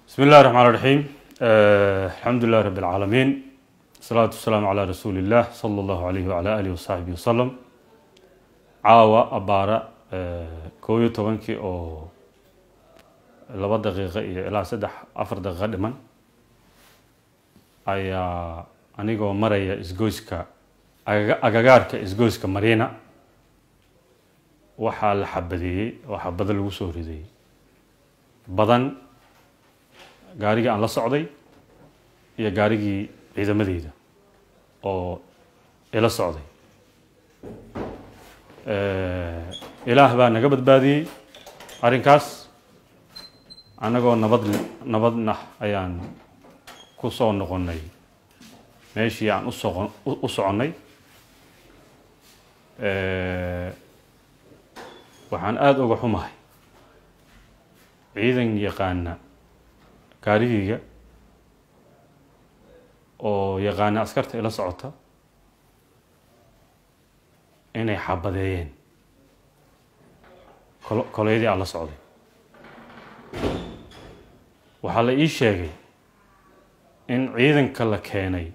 بسم الله الرحمن الرحيم آه الحمد لله رب العالمين الصلاة والسلام على رسول الله صلى الله عليه وعلى آله وصحبه وسلم caawa abaara koob iyo tobankii oo laba daqiiqo iyo ilaa saddex afar daqiiqo dhiman ayaa anigoo maraya isgoyska agagaarka isgoyska mariina waxaa la xabadeeyey oo xabado lagu soo ridayey badan gaarigii aan la socday iyo gaarigii ciidamadeyda oo ila socday ilaah baa naga badbaadiyey arrinkaas annagoo nabad nabadna ayaan ku soo noqonnay meeshii aan usoqo u soconnay waxaan aada uga xumahay ciidan yaqaana gaarigeyga oo yaqaana askarta ila socota inay xabadeeyeen koleydii aan la socday waxaa la ii sheegay in ciidanka la keenay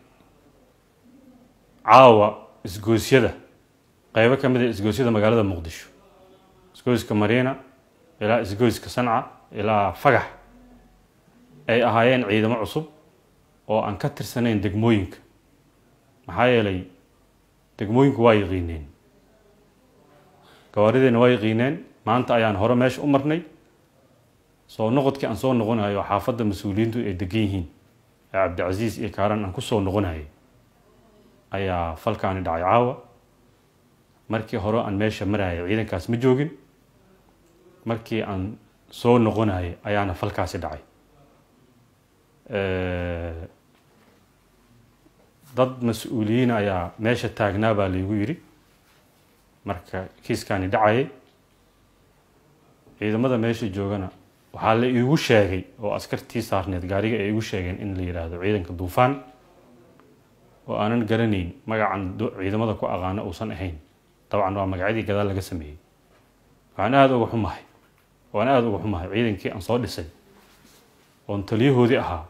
caawa isgoosyada qeybo ka mid a isgoosyada magaalada muqdisho isgoyska mariina ilaa isgoyska sanca ilaa fagax ay ahaayeen ciidamo cusub oo aan ka tirsanayn degmooyinka maxaa yeelay degmooyinku waa yaqiineen gawaarideena waa yaqiineen maanta ayaan hore meesha u marnay soo noqodkii aan soo noqonayo xaafadda mas-uuliyiintu ay degan yihiin ee cabdicasiis iyo kaaran aan kusoo noqonayay ayaa falkaani dhacay caawa markii hore aan meesha marayay ciidankaas ma joogin markii aan soo noqonayay ayaana falkaasi dhacay dad mas-uuliyiin ayaa meesha taagnaa baa laygu yidhi marka kiiskaani dhacayay ciidamada meesha joogana waxaa la iigu sheegay oo askartii saarneed gaariga ay igu sheegeen in la yidhaahdo ciidanka duufaan oo aanan garanayn magacan ciidamada ku aqaano uusan ahayn dabcan waa magacyadii gadaal laga sameeyey waxaan aada uga xumahay waan aada uga xumahay ciidankii aan soo dhisay oon taliyahoodii ahaa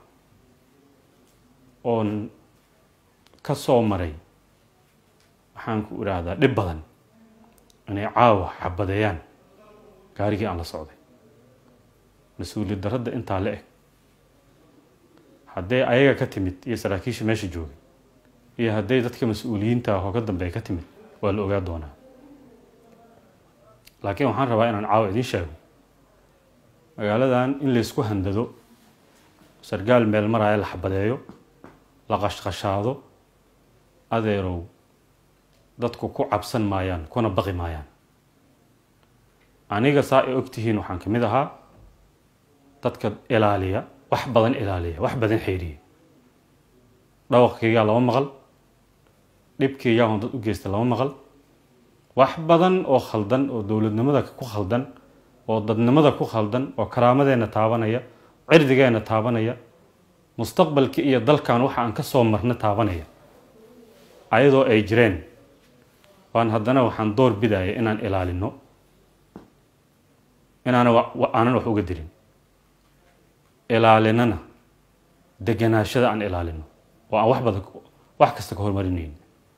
oon ka soo maray waxaan ku idhaahdaa dhib badan inay caawa xabadeeyaan gaarigii aan la socday mas-uuliyad darradda intaa la eg hadday ayaga ka timid iyo saraakiisha meesha joogay iyo hadday dadka mas-uuliyiinta oo ka dambeeya ka timid waa la ogaa doonaa laakiin waxaan rabaa inaan caawa idiin sheego magaaladan in laysku handado sargaal meel maraya la xabadeeyo la qashqashaado adeerow dadku ku cabsan maayaan kuna baqi maayaan aniga saa ay og tihiin waxaan ka mid ahaa dadka ilaaliya wax badan ilaaliya wax badan xeeriya dhawaqkaygaa lama maqal dhibkaygaa on dad u geysta lama maqal wax badan oo khaldan oo dowladnimada ku khaldan oo dadnimada ku khaldan oo karaamadeenna taabanaya cirdigeenna taabanaya mustaqbalka iyo dalkan waxa aan ka soo marna taabanaya ayadoo ay jireen waan haddana waxaan door bidaya inaan ilaalino inaana aanan wax uga dirin ilaalinana deganaashada aan ilaalino oo aan wax badan wax kasta ka hormarinayn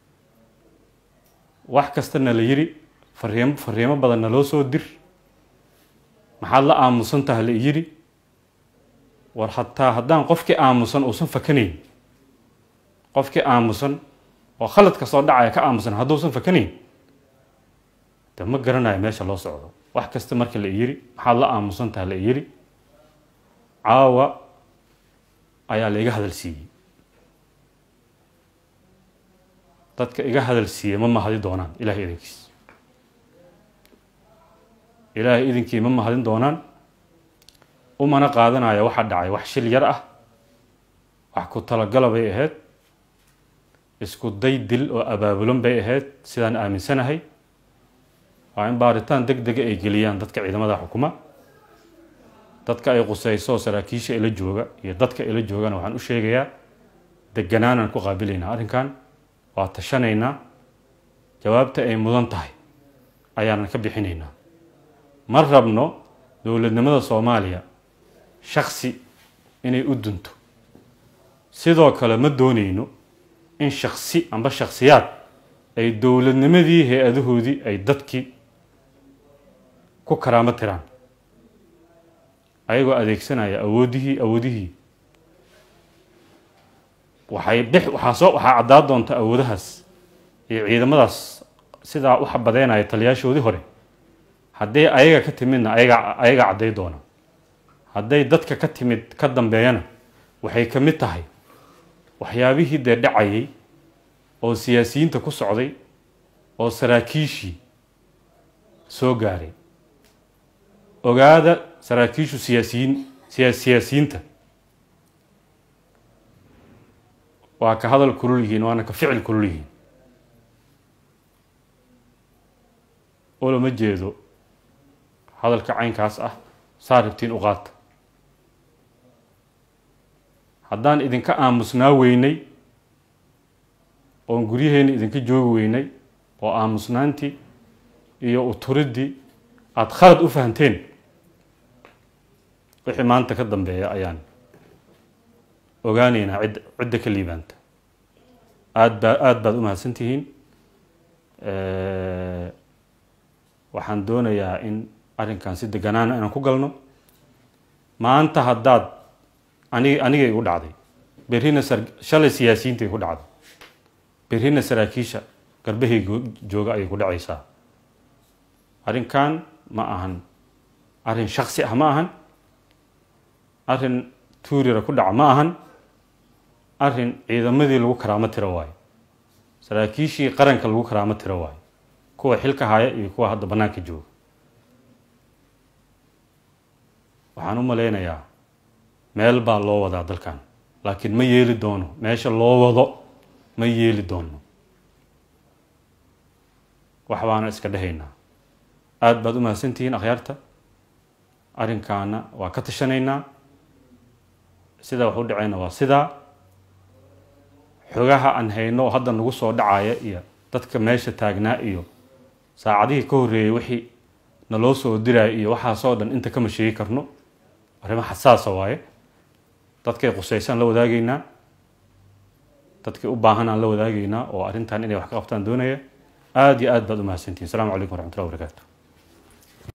wax kastana la yiri fariimo fariimo badanna loo soo dir maxaad la aamusantaha la yiri war hataa haddaan qofkii aamusan uusan fakanayn qofkii aamusan oo khaladka soo dhacaya ka aamusan hadduusan fakanayn de ma garanayo meesha loo socdo wax kasta marka la yiri maxaad la aamusantaha la yiri caawa ayaa la iga hadal siiyey dadka iga hadal siiyey ma mahadi doonaan ilahay idinkiis ilaahay idinkii ma mahadin doonaan umana qaadanaya waxa dhacay wax shil yar ah wax ku talagala bay ahayd isku day dil oo abaabulan bay ahayd sidaan aaminsanahay waa in baaritaan deg dega ay geliyaan dadka ciidamada xukuma dadka ay quseyso saraakiisha ila jooga iyo dadka ila joogana waxaan u sheegayaa deganaanaan ku qaabilaynaa arrinkan waa tashanaynaa jawaabta ay mudan tahay ayaanan ka bixinaynaa ma rabno dowladnimada soomaaliya shaksi inay u dunto sidoo kale ma dooneyno in shaksi amba shaksiyaad ay dowladnimadii hay-adahoodii ay dadkii ku karaamo tiraan ayagoo adeegsanaya awoodihii awoodihii waxay bix waxaa soo waxaa caddaa doonta awoodahaas iyo ciidamadaas sidaa u xabadeynaya taliyaashoodii hore hadday ayaga ka timidna ayaga ayaga cadday doona hadday dadka ka timid ka dambeeyana waxay ka mid tahay waxyaabihii dee dhacayay oo siyaasiyiinta ku socday oo saraakiishii soo gaaray ogaada saraakiishu siyaasiyiin siya siyaasiyiinta waa ka hadal kulul yihiin waana ka ficil kulul yihiin olama jeedo hadalka caynkaas ah saa rabtiin u qaata haddaan idinka aamusnaa weynay oon guryaheena idinka joogi weynay oo aamusnaantii iyo uturiddii aada khalad u fahanteen wixii maanta ka dambeeya ayaan ogaaneynaa cid cidda ka liibaanta aad baa aada baad u mahadsan tihiin waxaan doonayaa in arrinkan si deganaana inaan ku galno maanta haddaad anig anigay igu dhacday berrina sar shalay siyaasiyiinta igu dhacday berrina saraakiisha garbahayga jooga ayay ku dhacaysaa arrinkan ma ahan arrin shaksi ah ma ahan arrin tuurira ku dhaca ma ahan arrin ciidamadii lagu karaamo tiro waayo saraakiishii qaranka lagu karaamo tiro waayo kuwa xilka haya iyo kuwa hadda bannaanka jooga waxaan u malaynayaa meel baa loo wadaa dalkan laakiin ma yeeli doono meesha loo wado ma yeeli doono wax baana iska dhehaynaa aada baad u mahadsantihiin akhyaarta arrinkaana waa ka tashanaynaa sidaa wax u dhacayna waa sidaa xogaha aan hayno oo hadda nagu soo dhacaya iyo dadka meesha taagnaa iyo saacadihii ka horreeyey wixii naloo soo diraya iyo waxaasoo dhan inta kama sheegi karno arrimo xasaasa waaye dadkay qusaysaan la wadaagaynaa dadkay u baahan aan la wadaagaynaa oo arrintan inay wax ka qabtaan doonaya aada iyo aad baad u mahadsantihin asalaamu calaykum waraxmatullahi wabarakaatu